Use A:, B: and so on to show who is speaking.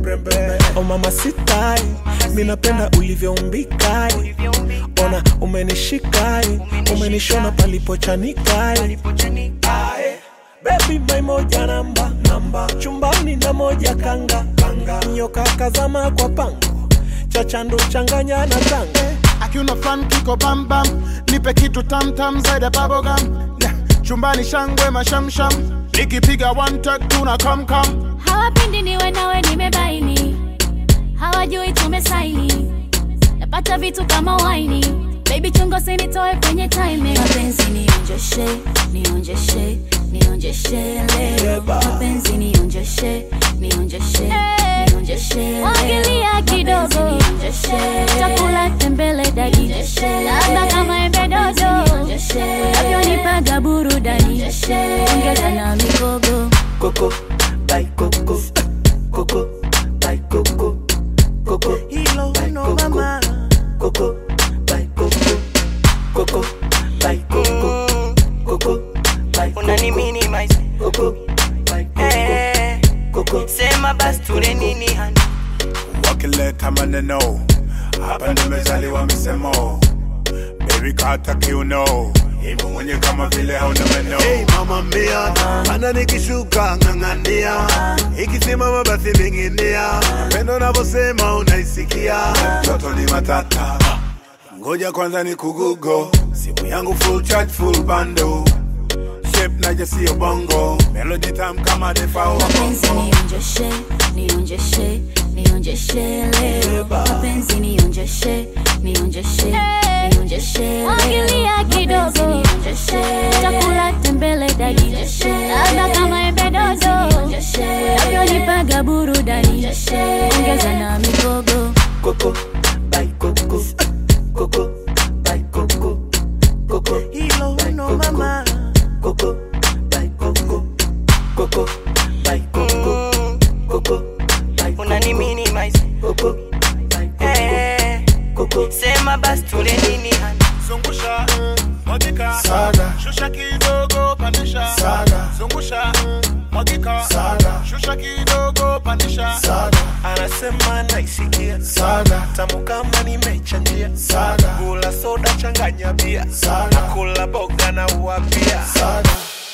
A: mrembe o mama sitai minapenda ulivyoumbikae ona umenishikae umenishona palipochanikai Ae, Baby my moja namba namba chumbani na moja kanga kanga nyoka kazama kwa pango chachandu changanya na tanga
B: akiuna fan kiko bam bam nipe kitu tam tam zaidi ya bubblegum yeah. chumbani shangwe mashamsham nikipiga one tag tuna come come
C: hawapendi niwe nawe nimebaini hawajui tumesaini napata vitu kama waini baby chungo sinitoe kwenye timing mapenzi nionjeshe nionjeshe nionjeshe leo mapenzi nionjeshe nionjeshe nionjeshe wangilia kidogo nionjeshe chakula tembele dagi labda kama embe dodo navyonipaga burudani ongeza na migogo
D: Coco, by Coco, Coco, by Coco, Coco,
E: Hilo
D: by
E: no
D: Coco,
E: mama.
D: Coco, by Coco, Coco, by Coco, Coco, by
E: unani
D: Coco,
E: minimize
D: Coco, by Coco,
E: eh,
D: Coco.
E: sema basi tule nini hani
F: wakileta maneno hapa nimezaliwa misemo baby kata kiuno hivyo mwenye kama vile hauna meno
G: Hey mama mia, ana nikishuka ng'ang'ania, ikisimama basi vinginia, pendo navyosema unaisikia,
F: mtoto ni matata ngoja kwanza ni kugugo simu yangu full charge full bando shape naje sio bongo melody tam kama defao
C: mapenzi nionjeshe nionjeshe nionjeshe leo mapenzi nionjeshe nionjeshe nionjeshe wangilia kidogo nionjeshe chakula tembele dagi labda kama embe dodo navyonipaga burudani ongeza na migogo
D: Coco, by Coco, Coco, by Coco, Coco,
E: hilo
D: by
E: no
D: Coco,
E: mama
D: Coco, by Coco, Coco, by Coco, Coco, by
E: unani
D: Coco,
E: minimize
D: Coco, by Coco,
E: eh,
D: Coco.
E: sema basi tule nini hani
B: zungusha mwagika
F: Saga.
B: shusha kidogo pandisha
F: Saga.
B: zungusha mwagika
F: Saga.
B: shusha kidogo pandisha
F: saga
A: anasema naisikia
F: saga
A: tamu kama nimechanjia
F: saga
A: kula soda changanya bia
F: Saga.
A: kula boga na uapia
F: saga